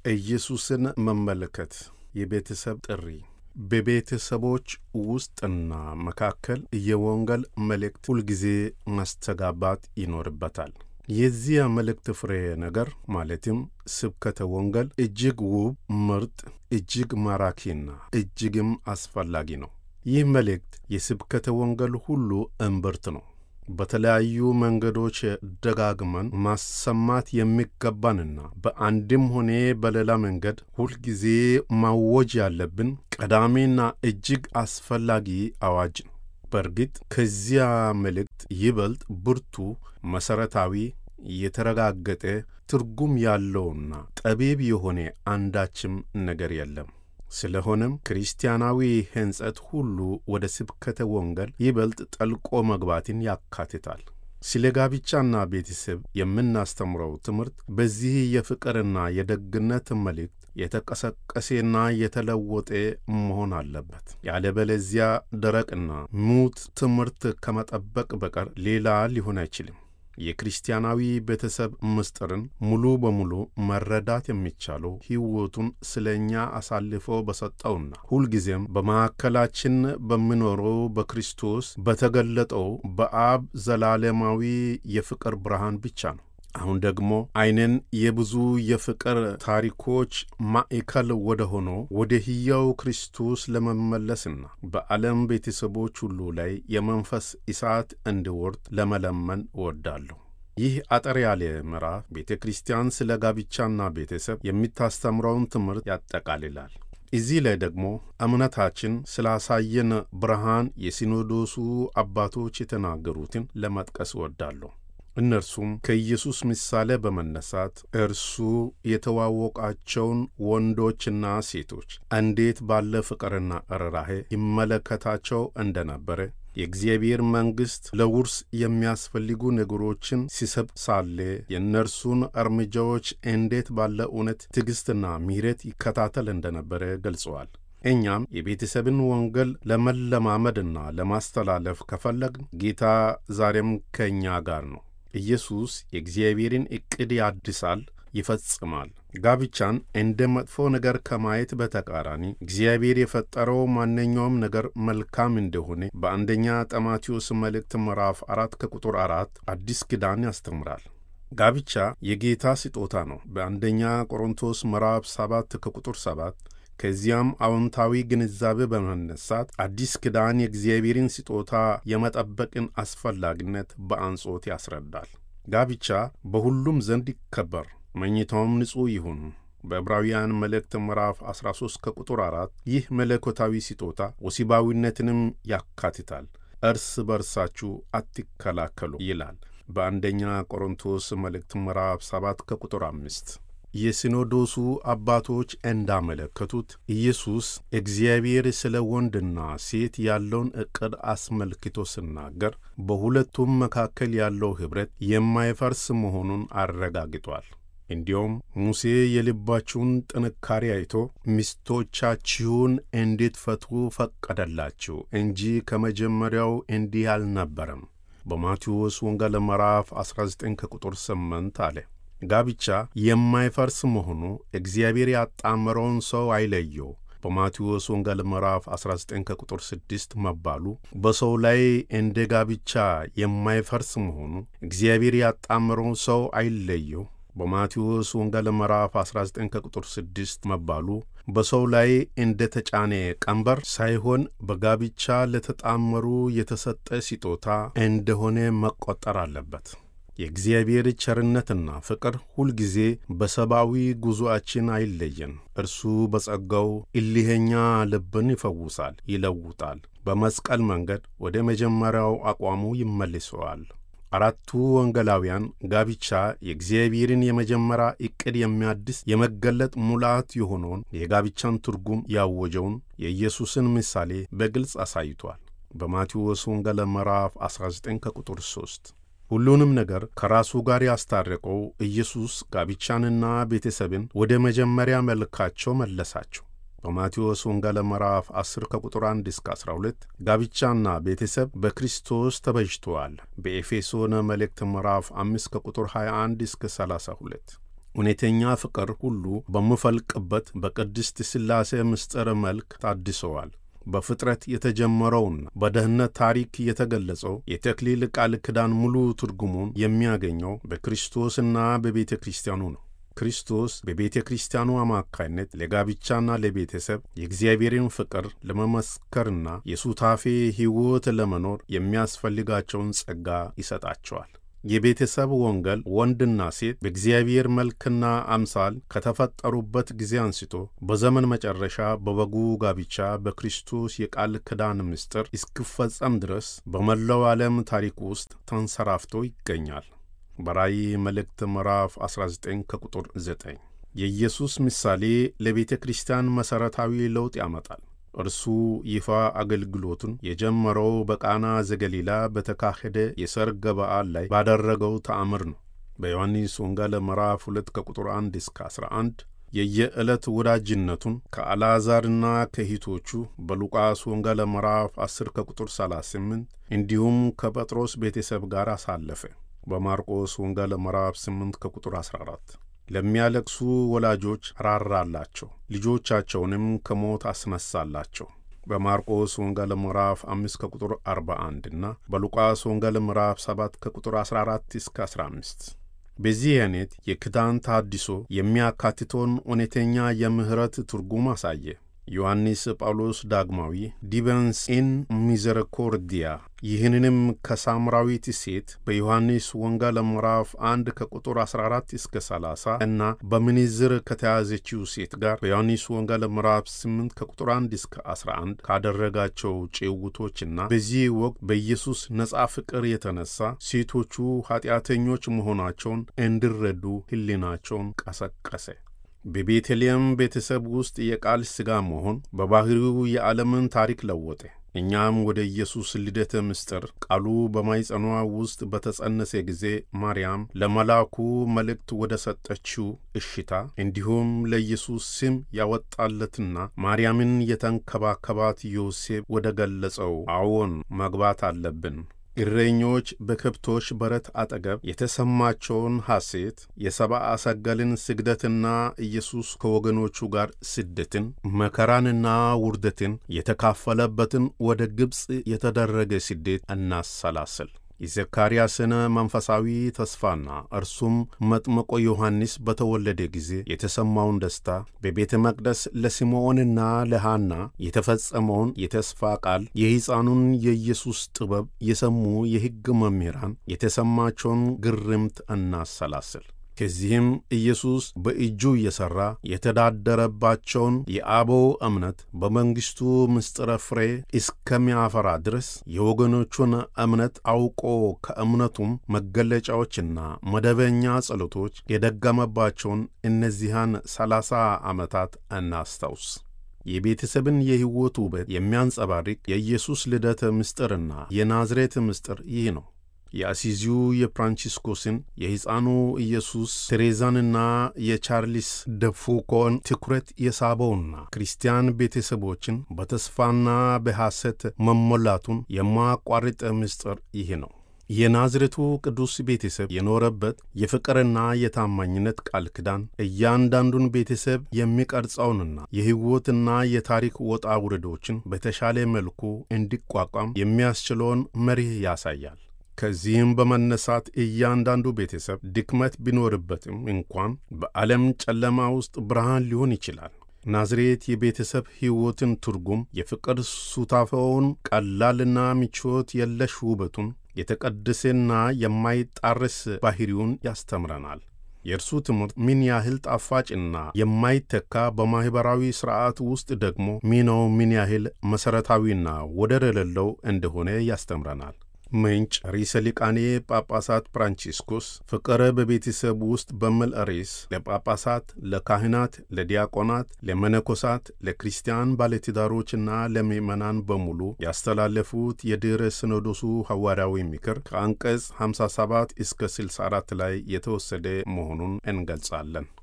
ኢየሱስን መመልከት የቤተሰብ ጥሪ በቤተሰቦች ውስጥና መካከል የወንጌል መልእክት ሁልጊዜ ማስተጋባት ይኖርበታል። የዚያ መልእክት ፍሬ ነገር ማለትም ስብከተ ወንጌል እጅግ ውብ፣ ምርጥ፣ እጅግ ማራኪና እጅግም አስፈላጊ ነው። ይህ መልእክት የስብከተ ወንጌል ሁሉ እምብርት ነው። በተለያዩ መንገዶች ደጋግመን ማሰማት የሚገባንና በአንድም ሆነ በሌላ መንገድ ሁልጊዜ ማወጅ ያለብን ቀዳሚና እጅግ አስፈላጊ አዋጅ ነው። በእርግጥ ከዚያ መልእክት ይበልጥ ብርቱ፣ መሠረታዊ፣ የተረጋገጠ ትርጉም ያለውና ጠቢብ የሆነ አንዳችም ነገር የለም። ስለሆነም ክርስቲያናዊ ሕንጸት ሁሉ ወደ ስብከተ ወንጌል ይበልጥ ጠልቆ መግባትን ያካትታል። ስለ ጋብቻና ቤተሰብ የምናስተምረው ትምህርት በዚህ የፍቅርና የደግነት መልእክት የተቀሰቀሴና የተለወጠ መሆን አለበት። ያለበለዚያ ደረቅና ሙት ትምህርት ከመጠበቅ በቀር ሌላ ሊሆን አይችልም። የክርስቲያናዊ ቤተሰብ ምስጢርን ሙሉ በሙሉ መረዳት የሚቻለው ሕይወቱን ስለ እኛ አሳልፎ በሰጠውና ሁልጊዜም በመካከላችን በሚኖረው በክርስቶስ በተገለጠው በአብ ዘላለማዊ የፍቅር ብርሃን ብቻ ነው። አሁን ደግሞ ዓይንን የብዙ የፍቅር ታሪኮች ማዕከል ወደ ሆነው ወደ ሕያው ክርስቶስ ለመመለስና በዓለም ቤተሰቦች ሁሉ ላይ የመንፈስ እሳት እንዲወርድ ለመለመን እወዳለሁ። ይህ አጠር ያለ ምዕራፍ ቤተ ክርስቲያን ስለ ጋብቻና ቤተሰብ የምታስተምረውን ትምህርት ያጠቃልላል። እዚህ ላይ ደግሞ እምነታችን ስላሳየን ብርሃን የሲኖዶሱ አባቶች የተናገሩትን ለመጥቀስ እወዳለሁ። እነርሱም ከኢየሱስ ምሳሌ በመነሳት እርሱ የተዋወቃቸውን ወንዶችና ሴቶች እንዴት ባለ ፍቅርና ርኅራኄ ይመለከታቸው እንደነበረ የእግዚአብሔር መንግሥት ለውርስ የሚያስፈልጉ ነገሮችን ሲሰጥ ሳለ የእነርሱን እርምጃዎች እንዴት ባለ እውነት ትዕግሥትና ምሕረት ይከታተል እንደነበረ ገልጸዋል። እኛም የቤተሰብን ወንጌል ለመለማመድና ለማስተላለፍ ከፈለግን ጌታ ዛሬም ከእኛ ጋር ነው። ኢየሱስ የእግዚአብሔርን ዕቅድ ያድሳል፣ ይፈጽማል። ጋብቻን እንደ መጥፎ ነገር ከማየት በተቃራኒ እግዚአብሔር የፈጠረው ማንኛውም ነገር መልካም እንደሆነ በአንደኛ ጢሞቴዎስ መልእክት ምዕራፍ አራት ከቁጥር አራት አዲስ ኪዳን ያስተምራል። ጋብቻ የጌታ ስጦታ ነው በአንደኛ ቆሮንቶስ ምዕራፍ ሰባት ከቁጥር ሰባት ከዚያም አዎንታዊ ግንዛቤ በመነሳት አዲስ ኪዳን የእግዚአብሔርን ስጦታ የመጠበቅን አስፈላጊነት በአጽንዖት ያስረዳል። ጋብቻ በሁሉም ዘንድ ይከበር፣ መኝታውም ንጹሕ ይሁን። በዕብራውያን መልእክት ምዕራፍ 13 ከቁጥር 4 ይህ መለኮታዊ ስጦታ ወሲባዊነትንም ያካትታል። እርስ በርሳችሁ አትከላከሉ ይላል በአንደኛ ቆሮንቶስ መልእክት ምዕራፍ 7 ከቁጥር 5። የሲኖዶሱ አባቶች እንዳመለከቱት ኢየሱስ እግዚአብሔር ስለ ወንድና ሴት ያለውን ዕቅድ አስመልክቶ ሲናገር በሁለቱም መካከል ያለው ኅብረት የማይፈርስ መሆኑን አረጋግጧል። እንዲሁም ሙሴ የልባችሁን ጥንካሬ አይቶ ሚስቶቻችሁን እንድትፈቱ ፈቀደላችሁ እንጂ ከመጀመሪያው እንዲህ አልነበረም። በማቴዎስ ወንጌል ምዕራፍ 19 ከቁጥር 8 አለ። ጋብቻ የማይፈርስ መሆኑ እግዚአብሔር ያጣመረውን ሰው አይለየው። በማቴዎስ ወንጌል ምዕራፍ 19 ከቁጥር 6 መባሉ በሰው ላይ እንደ ጋብቻ የማይፈርስ መሆኑ እግዚአብሔር ያጣመረውን ሰው አይለየው። በማቴዎስ ወንጌል ምዕራፍ 19 ከቁጥር 6 መባሉ በሰው ላይ እንደ ተጫነ ቀንበር ሳይሆን በጋብቻ ለተጣመሩ የተሰጠ ስጦታ እንደሆነ መቆጠር አለበት። የእግዚአብሔር ቸርነትና ፍቅር ሁልጊዜ በሰብአዊ ጉዞአችን አይለየን። እርሱ በጸጋው እልኸኛ ልብን ይፈውሳል፣ ይለውጣል። በመስቀል መንገድ ወደ መጀመሪያው አቋሙ ይመልሰዋል። አራቱ ወንጌላውያን ጋብቻ የእግዚአብሔርን የመጀመሪያ ዕቅድ የሚያድስ የመገለጥ ሙላት የሆነውን የጋብቻን ትርጉም ያወጀውን የኢየሱስን ምሳሌ በግልጽ አሳይቷል። በማቴዎስ ወንጌል ምዕራፍ 19 ከቁጥር 3 ሁሉንም ነገር ከራሱ ጋር ያስታረቀው ኢየሱስ ጋብቻንና ቤተሰብን ወደ መጀመሪያ መልካቸው መለሳቸው። በማቴዎስ ወንጌል ምዕራፍ 10 ከቁጥር 1 እስከ 12 ጋብቻና ቤተሰብ በክርስቶስ ተበጅተዋል። በኤፌሶን መልእክት ምዕራፍ 5 ከቁጥር 21 እስከ 32 እውነተኛ ፍቅር ሁሉ በምፈልቅበት በቅድስት ሥላሴ ምስጢር መልክ ታድሰዋል። በፍጥረት የተጀመረውና በደህንነት ታሪክ የተገለጸው የተክሊል ቃል ኪዳን ሙሉ ትርጉሙን የሚያገኘው በክርስቶስና በቤተ ክርስቲያኑ ነው። ክርስቶስ በቤተ ክርስቲያኑ አማካይነት ለጋብቻና ለቤተሰብ የእግዚአብሔርን ፍቅር ለመመስከርና የሱታፌ ሕይወት ለመኖር የሚያስፈልጋቸውን ጸጋ ይሰጣቸዋል። የቤተሰብ ወንጌል ወንድና ሴት በእግዚአብሔር መልክና አምሳል ከተፈጠሩበት ጊዜ አንስቶ በዘመን መጨረሻ በበጉ ጋብቻ በክርስቶስ የቃል ኪዳን ምስጢር እስኪፈጸም ድረስ በመላው ዓለም ታሪክ ውስጥ ተንሰራፍቶ ይገኛል። በራእይ መልእክት ምዕራፍ 19 ከቁጥር 9 የኢየሱስ ምሳሌ ለቤተ ክርስቲያን መሠረታዊ ለውጥ ያመጣል። እርሱ ይፋ አገልግሎቱን የጀመረው በቃና ዘገሊላ በተካሄደ የሰርግ በዓል ላይ ባደረገው ተአምር ነው። በዮሐንስ ወንጌል ምዕራፍ 2 ከቁጥር 1 እስከ 11 የየዕለት ወዳጅነቱን ከአልዓዛርና ከሂቶቹ በሉቃስ ወንጌል ምዕራፍ 10 ከቁጥር 38 እንዲሁም ከጴጥሮስ ቤተሰብ ጋር አሳለፈ። በማርቆስ ወንጌል ምዕራፍ 8 ከቁጥር 14 ለሚያለቅሱ ወላጆች ራራላቸው፣ ልጆቻቸውንም ከሞት አስነሳላቸው። በማርቆስ ወንጌል ምዕራፍ 5 ከቁጥር 41 እና በሉቃስ ወንጌል ምዕራፍ 7 ከቁጥር 14 እስከ 15 በዚህ አይነት የኪዳን ታድሶ የሚያካትተውን እውነተኛ የምሕረት ትርጉም አሳየ። ዮሐንስ ጳውሎስ ዳግማዊ ዲበንስ ኢን ሚዘረኮርዲያ ይህንንም ከሳምራዊት ሴት በዮሐንስ ወንጌል ምዕራፍ 1 ከቁጥር 14 እስከ 30 እና በምንዝር ከተያዘችው ሴት ጋር በዮሐንስ ወንጌል ምዕራፍ 8 ከቁጥር 1 እስከ 11 ካደረጋቸው ጭውውቶችና በዚህ ወቅት በኢየሱስ ነጻ ፍቅር የተነሳ ሴቶቹ ኃጢአተኞች መሆናቸውን እንዲረዱ ሕሊናቸውን ቀሰቀሰ። በቤተልሔም ቤተሰብ ውስጥ የቃል ሥጋ መሆን በባሕሪው የዓለምን ታሪክ ለወጠ። እኛም ወደ ኢየሱስ ልደተ ምስጢር ቃሉ በማኅፀኗ ውስጥ በተጸነሰ ጊዜ ማርያም ለመልአኩ መልእክት ወደ ሰጠችው እሽታ እንዲሁም ለኢየሱስ ስም ያወጣለትና ማርያምን የተንከባከባት ዮሴፍ ወደ ገለጸው አዎን መግባት አለብን። እረኞች በከብቶች በረት አጠገብ የተሰማቸውን ሐሴት፣ የሰብአ ሰገልን ስግደትና ኢየሱስ ከወገኖቹ ጋር ስደትን፣ መከራንና ውርደትን የተካፈለበትን ወደ ግብፅ የተደረገ ስደት እናሰላስል። የዘካርያስን መንፈሳዊ ተስፋና እርሱም መጥምቆ ዮሐንስ በተወለደ ጊዜ የተሰማውን ደስታ፣ በቤተ መቅደስ ለስምዖንና ለሐና የተፈጸመውን የተስፋ ቃል፣ የሕፃኑን የኢየሱስ ጥበብ የሰሙ የሕግ መምህራን የተሰማቸውን ግርምት እናሰላስል። ከዚህም ኢየሱስ በእጁ እየሠራ የተዳደረባቸውን የአበው እምነት በመንግሥቱ ምስጢረ ፍሬ እስከሚያፈራ ድረስ የወገኖቹን እምነት አውቆ ከእምነቱም መገለጫዎችና መደበኛ ጸሎቶች የደገመባቸውን እነዚያን ሰላሳ ዓመታት እናስታውስ። የቤተሰብን የሕይወት ውበት የሚያንጸባርቅ የኢየሱስ ልደት ምስጢርና የናዝሬት ምስጢር ይህ ነው። የአሲዚው የፍራንቺስኮስን የሕፃኑ ኢየሱስ ቴሬዛንና የቻርልስ ደፉኮን ትኩረት የሳበውና ክርስቲያን ቤተሰቦችን በተስፋና በሐሰት መሞላቱን የማያቋርጥ ምስጢር ይህ ነው። የናዝሬቱ ቅዱስ ቤተሰብ የኖረበት የፍቅርና የታማኝነት ቃል ኪዳን እያንዳንዱን ቤተሰብ የሚቀርጸውንና የሕይወትና የታሪክ ወጣ ውረዶችን በተሻለ መልኩ እንዲቋቋም የሚያስችለውን መርህ ያሳያል። ከዚህም በመነሳት እያንዳንዱ ቤተሰብ ድክመት ቢኖርበትም እንኳን በዓለም ጨለማ ውስጥ ብርሃን ሊሆን ይችላል። ናዝሬት የቤተሰብ ሕይወትን ትርጉም፣ የፍቅር ሱታፌውን ቀላልና ምቾት የለሽ ውበቱን፣ የተቀደሰና የማይጣረስ ባሕሪውን ያስተምረናል። የእርሱ ትምህርት ምን ያህል ጣፋጭና የማይተካ በማኅበራዊ ሥርዓት ውስጥ ደግሞ ሚናው ምን ያህል መሠረታዊና ወደር የሌለው እንደሆነ ያስተምረናል። ምንጭ ርዕሰ ሊቃኔ ጳጳሳት ፍራንቺስኮስ ፍቅር በቤተሰብ ውስጥ በሚል ርዕስ ለጳጳሳት፣ ለካህናት፣ ለዲያቆናት፣ ለመነኮሳት፣ ለክርስቲያን ባለትዳሮችና ለምዕመናን በሙሉ ያስተላለፉት የድኅረ ሲኖዶሱ ሐዋርያዊ ምክር ከአንቀጽ 57 እስከ 64 ላይ የተወሰደ መሆኑን እንገልጻለን።